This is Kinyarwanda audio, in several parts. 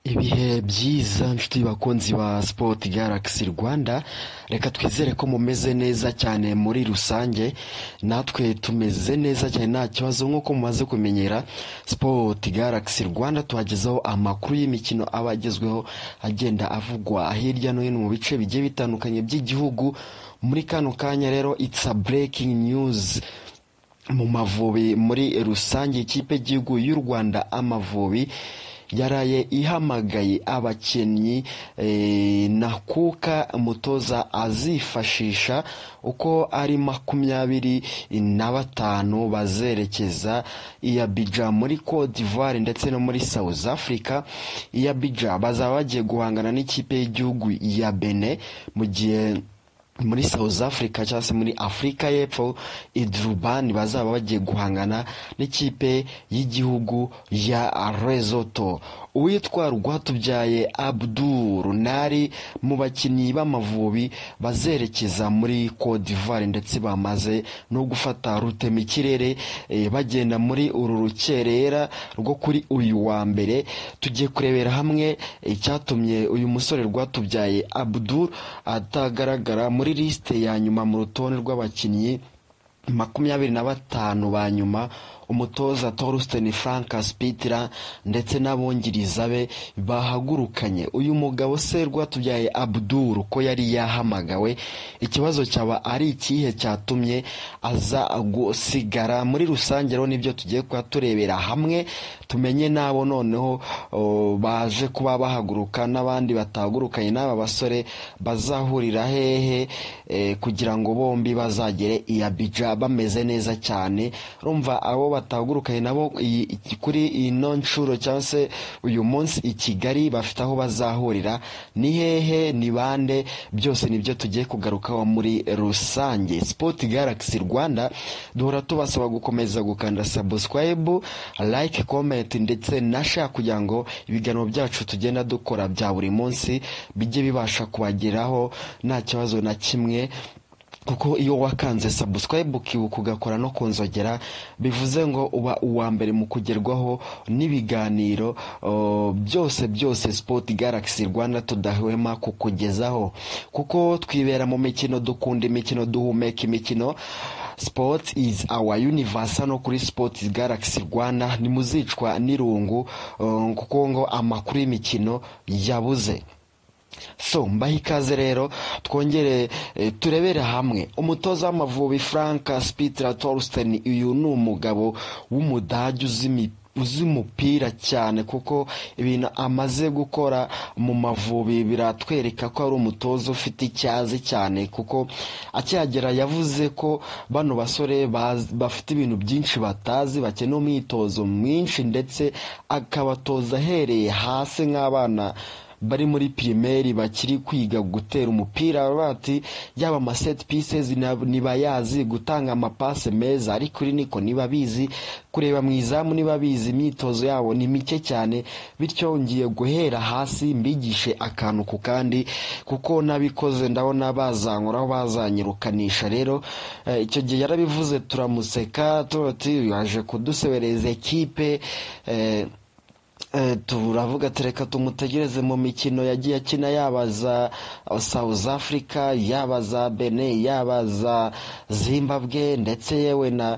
Ibihe byiza nshuti bakunzi ba Sport Galaxy Rwanda, reka twizere ko mumeze neza cyane muri rusange, natwe tumeze neza cyane nta kibazo nk'uko mumaze kumenyera, Sport Galaxy Rwanda tuhagezaho amakuru y'imikino aba agezweho agenda avugwa hirya no hino mu bice bigiye bitandukanye by'igihugu, muri kano kanya rero it's a breaking news mu Mavubi muri rusange ikipe y'igihugu y'u Rwanda Amavubi yaraye ihamagaye abakinnyi eh, Nakuka umutoza azifashisha uko ari makumyabiri na batanu bazerekeza i Abidjan muri Cote d'Ivoire ndetse no muri South Africa i Abidjan bazaba bagiye guhangana n'ikipe y'igihugu ya Benin mu gihe muri South Africa cyangwa se muri Afurika y'Epfo Idrubani bazaba bagiye guhangana n'ikipe y'igihugu ya Lesotho uwitwa Rwatubyaye Abdul Nari mu bakinnyi b'Amavubi bazerekeza muri Cote d'Ivoire ndetse bamaze no gufata rutemikirere eh, bagenda muri uru rukerera rwo kuri uyu wa mbere tugiye kurebera hamwe icyatumye uyu musore Rwatubyaye Abdul atagaragara muri lisite ya nyuma mu rutonde rw'abakinnyi makumyabiri na batanu ba nyuma umutoza Torsten Frank Spitler ndetse n'abongiriza be bahagurukanye uyu mugabo se rwatubyaye Abdul ko yari yahamagawe ikibazo cyaba ari ikihe cyatumye aza gusigara muri rusange rero nibyo tugiye kuba turebera hamwe tumenye nabo noneho o, baje kuba bahaguruka n'abandi batahagurukanye n'aba basore bazahurira hehe e, kugira ngo bombi bazagere i Abidjan bameze neza cyane urumva abo batahagurukanye nabo iyi- iki- kuri ino nshuro cyangwa se uyu munsi i Kigali bafite aho bazahurira ni hehe ni bande byose nibyo tugiye kugarukaho muri rusange Sport Galaxy Rwanda duhora tubasaba gukomeza gukanda subscribe like comment ndetse na share kugira ngo ibiganiro byacu tugenda dukora bya buri munsi bijye bibasha kubageraho nta kibazo na kimwe kuko iyo wakanze subscribe ukibuka ugakora no kunzogera bivuze ngo uba uwa mbere mu kugerwaho n'ibiganiro o, byose byose Sport Galaxy Rwanda tudahwema kukugezaho kuko twibera mu mikino dukunda imikino duhumeka imikino Sport is our universe hano kuri Sport Galaxy Rwanda nimuzicwa n'irungu o, kuko ngo amakuru y'imikino yabuze so mbahe ikaze rero twongere eh, turebere hamwe umutoza w'amavubi frank spitler torsten uyu ni umugabo w'umudage uzi imi- uzi umupira cyane kuko ibintu amaze gukora mu mavubi biratwereka ko ari umutoza ufite icyazi cyane kuko akihagera yavuze ko bano basore baz- bafite ibintu byinshi batazi bakeneye umwitozo mwinshi ndetse akabatoza ahereye hasi nk'abana bari muri pirimeri bakiri kwiga gutera umupira bati yaba ama set pieces na- ntibayazi gutanga amapase meza ariko iri niko ntibabizi kureba mu izamu ntibabizi imyitozo yabo ni mike cyane bityo ngiye guhera hasi mbigishe akantu ku kandi kuko nabikoze ndabona bazankuraho bazanyirukanisha rero eh, icyo gihe yarabivuze turamuseka tuti yaje kudusebereza ekipe eh, Eh, turavuga ati reka tumutegereze mu mikino yagiye akina yaba za South Africa yaba za Benin yaba za Zimbabwe ndetse yewe na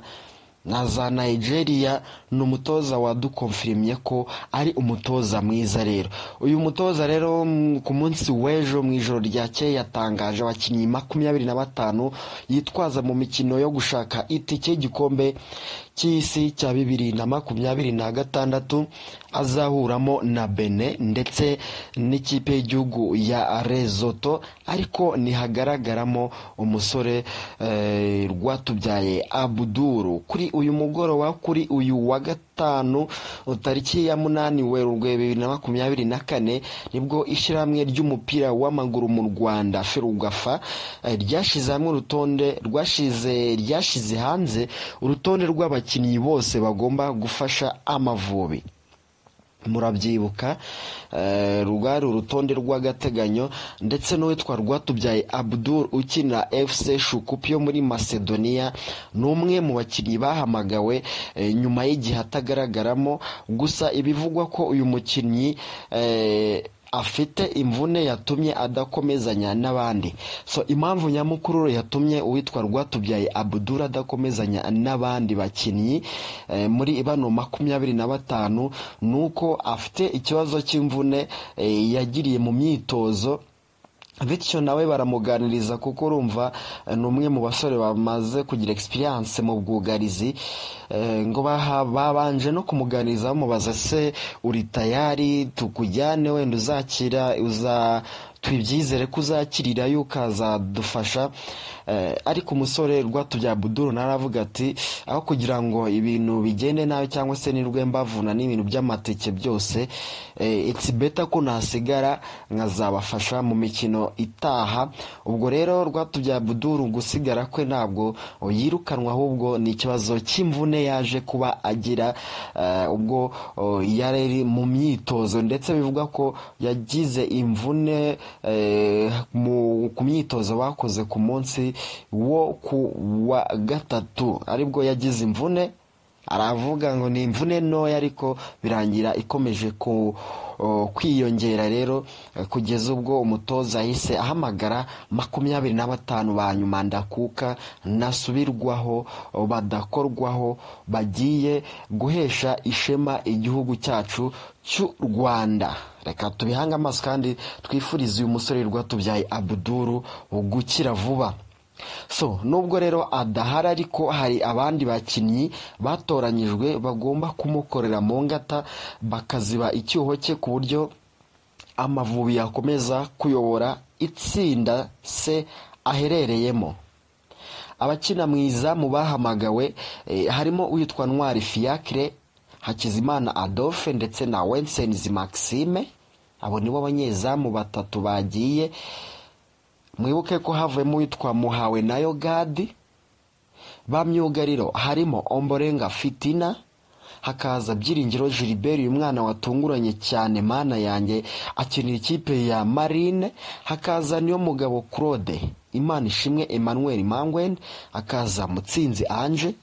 na za Nigeria ni umutoza wadukonfirimye ko ari umutoza mwiza rero uyu mutoza rero mm, ku munsi w'ejo mu ijoro ryakeye yatangaje abakinnyi makumyabiri na batanu yitwaza mu mikino yo gushaka itike y'igikombe cy'isi cya bibiri na makumyabiri na gatandatu azahuramo na Benin ndetse n'ikipe y'igihugu ya Lesotho ariko ntihagaragaramo umusore eh, Rwatubyaye Abdul kuri uyu mugoroba kuri uyu wa gatanu tariki ya munani Werurwe bibiri na makumyabiri na kane nibwo ishyirahamwe ry'umupira w'amaguru mu Rwanda Ferwafa eh, ryashyize hamwe urutonde rwashize ryashyize hanze urutonde rw'abakinnyi bose bagomba gufasha Amavubi murabyibuka eh, rwari urutonde rw'agateganyo ndetse n'uwitwa rwatubyaye abdul ukina fc shukupi yo muri macedonia ni umwe mu bakinnyi bahamagawe eh, nyuma y'igihe atagaragaramo gusa ibivugwa ko uyu mukinnyi eh, afite imvune yatumye adakomezanya n'abandi so impamvu nyamukuru yatumye uwitwa rwatubyaye abudura adakomezanya n'abandi bakinnyi eh, muri bano makumyabiri na batanu ni uko afite ikibazo cy'imvune eh, yagiriye mu myitozo bityo nawe baramuganiriza kuko urumva eh, ni umwe mu basore bamaze kugira experience mu bwugarizi eh, ngo baha- babanje no kumuganiriza bamubaza se uri tayari tukujyane wenda uzakira uza twibyizere ko uzakirirayo ukazadufasha Eh, ariko umusore rwatubya buduru naravuga ati aho kugira ngo ibintu bigende nabi cyangwa se nirwe mbavuna n'ibintu by'amateke byose eh, it's better ko nasigara nkazabafasha mu mikino itaha ubwo rero rwatubya buduru gusigara kwe ntabwo yirukanwa ahubwo ni ikibazo cy'imvune yaje kuba agira eh, ubwo oh, yari ari mu myitozo ndetse bivuga ko yagize imvune eh, mu- ku myitozo bakoze ku munsi wo ku wa gatatu aribwo yagize imvune aravuga ngo ni imvune ntoya ariko birangira ikomeje ku o, kwiyongera rero eh, kugeza ubwo umutoza yahise ahamagara makumyabiri na batanu ba nyuma ndakuka ntasubirwaho o, badakorwaho bagiye guhesha ishema igihugu cyacu cy'u rwanda reka tubihange amaso kandi twifurize uyu musore rwatubyaye abuduru gukira vuba so nubwo rero adahari ariko hari abandi bakinnyi batoranyijwe bagomba kumukorera mu ngata bakaziba icyuho cye ku buryo amavubi yakomeza kuyobora itsinda se aherereyemo abakina mu izamu bahamagawe eh, harimo uwitwa ntwari fiacre hakizimana adolphe ndetse na wensenzi maxime abo nibo abanyezamu batatu bagiye mwibuke ko havuyemo uwitwa muhawe na yogadi ba myugariro harimo omborenga fitina hakaza byiringiro gilbert uyu mwana watunguranye cyane mana yanjye akinira ikipe ya marine hakaza niyo mugabo claude imana ishimwe emmanuel mangwen hakaza mutsinzi anje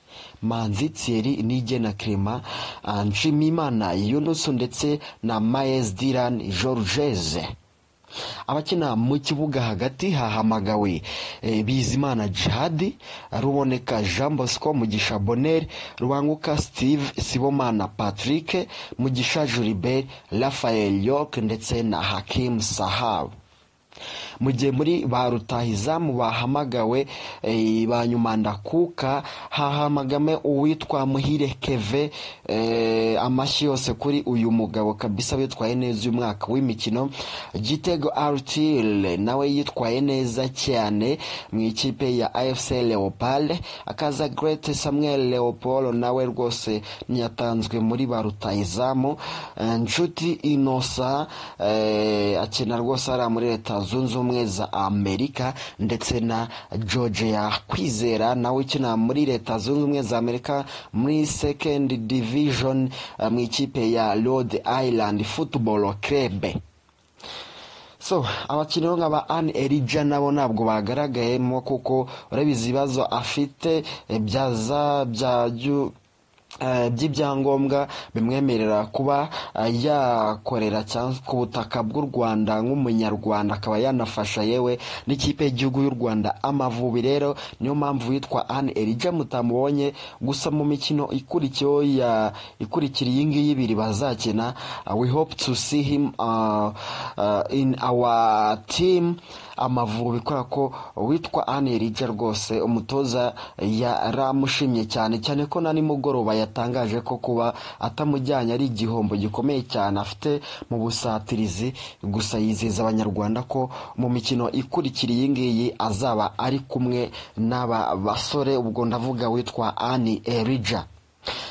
manzi thierry nigena clement anji mimana yunusu ndetse na maes diran georgese abakina mu kibuga hagati hahamagawe eh, bizimana jihadi ruboneka jean bosco mugisha bonel rubanguka steve sibomana patrick mugisha julibert rafael york ndetse na hakim sahabu mu gihe muri ba rutahizamu bahamagawe eh, ba nyuma ndakuka hahamagame uwitwa muhire keve eh, amashyi yose kuri uyu mugabo kabisa witwaye neza uyu mwaka w'imikino gitego artile nawe yitwaye neza cyane mu ikipe ya afc leopold akaza grete samuel leopold nawe rwose ntiyatanzwe muri ba rutahizamu Eh, nshuti inosa eh, akina rwose ari muri leta zunze ubumwe za amerika ndetse na georgia kwizera nawe ukina muri leta zunze ubumwe za amerika muri second division eh, mu ikipe ya rhode island football club so abakinnyi bo nka ba anne erija nabo ntabwo bagaragayemo kuko urabizi ibibazo afite eh, byaza byajyu eh, by'ibyangombwa bimwemerera kuba eh, yakorera cyangwa ku butaka bw'u rwanda nk'umunyarwanda akaba yanafasha yewe n'ikipe y'igihugu y'u rwanda amavubi rero niyo mpamvu yitwa anne erija mutamubonye gusa mu mikino ikurikiyeho ya ikurikira iyi ngiyi ibiri bazakina uh, we hope to see him uh, uh, in our team amavubi kubera ko witwa anne erija rwose umutoza yaramushimye cyane cyane ko na nimugoroba yatangaje ko kuba atamujyanye ari igihombo gikomeye cyane afite mu busatirizi gusa yizeza abanyarwanda ko mu mikino ikurikira iyi ngiyi azaba ari kumwe n'aba basore ubwo ndavuga witwa anne erija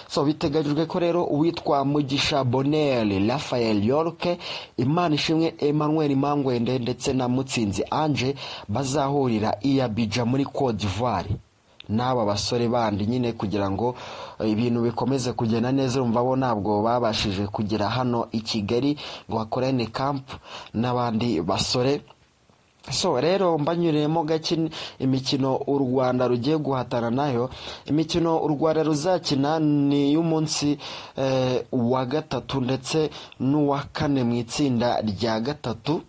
so biteganyijwe ko rero uwitwa mugisha bonel rafael yorke imana ishimwe emmanuel mangwende ndetse na mutsinzi anje bazahurira iya bija muri cote d'ivoire n'aba basore bandi nyine kugira ngo ibintu bikomeze kugenda neza urumva bo ntabwo babashije kugera hano i kigali ngo bakorane kampu n'abandi basore so rero mbanyuremo gake imikino u rwanda rugiye guhatana nayo imikino u rwanda ruzakina ni iy'umunsi wa gatatu ndetse n'uwa kane mu itsinda rya gatatu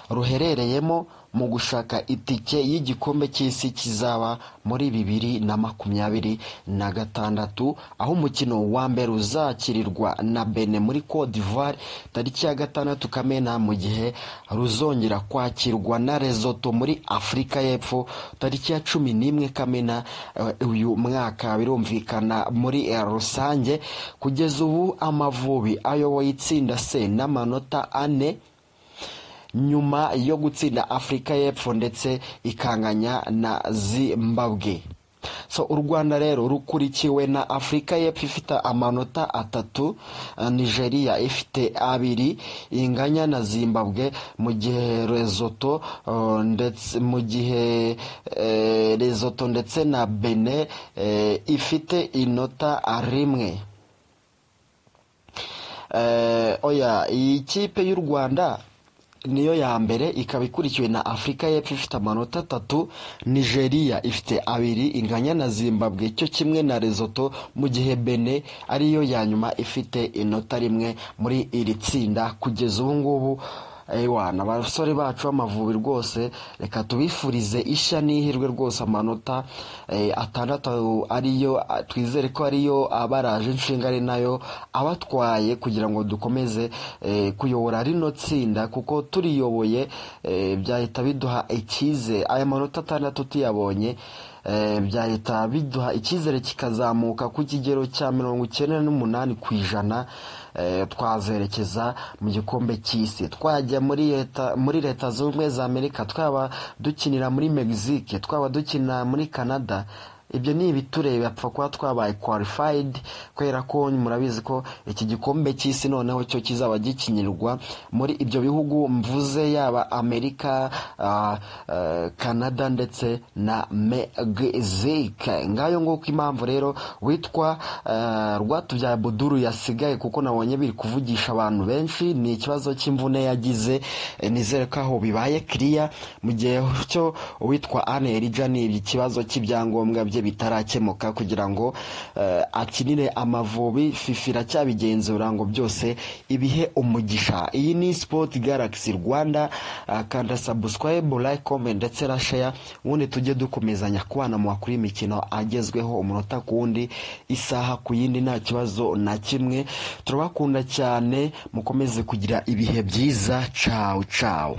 ruherereyemo mu gushaka itike y'igikombe cy'isi kizaba muri bibiri na makumyabiri na gatandatu aho umukino wa mbere uzakirirwa na bene muri Cote d'Ivoire tariki ya gatandatu kamena mu gihe ruzongera kwakirwa na Lesotho muri afurika y'epfo tariki ya cumi n'imwe kamena eh, uyu mwaka birumvikana muri eh, rusange kugeza ubu amavubi ayoboye itsinda se n'amanota ane nyuma yo gutsinda afurika y'epfo ndetse ikanganya na zimbabwe so u rwanda rero rukurikiwe na afurika y'epfo ifite amanota atatu nigeria ifite abiri inganya na zimbabwe mu gihe rezoto uh, ndetse mu gihe eh, rezoto ndetse na bene eh, ifite inota rimwe Eh, oya iyi kipe y'u rwanda niyo ya mbere ikaba ikurikiwe na afurika y'epfo ifite amanota atatu nigeria ifite abiri inganya na zimbabwe cyo kimwe na rezoto mu gihe bene ariyo ya nyuma ifite inota rimwe muri iri tsinda kugeza ubu ngubu ewana abasore bacu b'amavubi rwose reka tubifurize ishya n'ihirwe rwose amanota atandatu ariyo twizere ko ariyo abaraje inshinga ari nayo abatwaye kugira ngo dukomeze kuyobora rino tsinda kuko turiyoboye byahita biduha ikize aya manota atandatu tuyabonye byahita biduha icyizere kikazamuka ku kigero cya mirongo icyenda n'umunani ku ijana twazerekeza mu gikombe cy'isi twajya muri leta muri leta zunze ubumwe za amerika twaba dukinira muri mexique twaba dukinira muri canada ibyo ni ibitureba apfa kuba twabaye qualified kubera ko murabizi ko iki gikombe cy'isi noneho cyo kizaba gikinirwa muri ibyo bihugu mvuze yaba amerika canada ndetse na mexique ngayo nguko impamvu rero witwa rwatubyaye buduru yasigaye kuko nabonye biri kuvugisha abantu benshi ni ikibazo cy'imvune yagize nizere ko aho bibaye kiriya mu gihe cyo witwa anne erija ni ikibazo cy'ibyangombwa bye bitarakemuka kugira ngo akinire amavubi fifi iracyabigenzura ngo byose ibihe umugisha iyi ni sipoti garagisi rwanda kanda sabuswayibu like comment ndetse na sheya ubundi tujye dukomezanya kubana mu bakuru y'imikino agezweho umunota ku wundi isaha ku yindi nta kibazo na kimwe turabakunda cyane mukomeze kugira ibihe byiza cawu cawu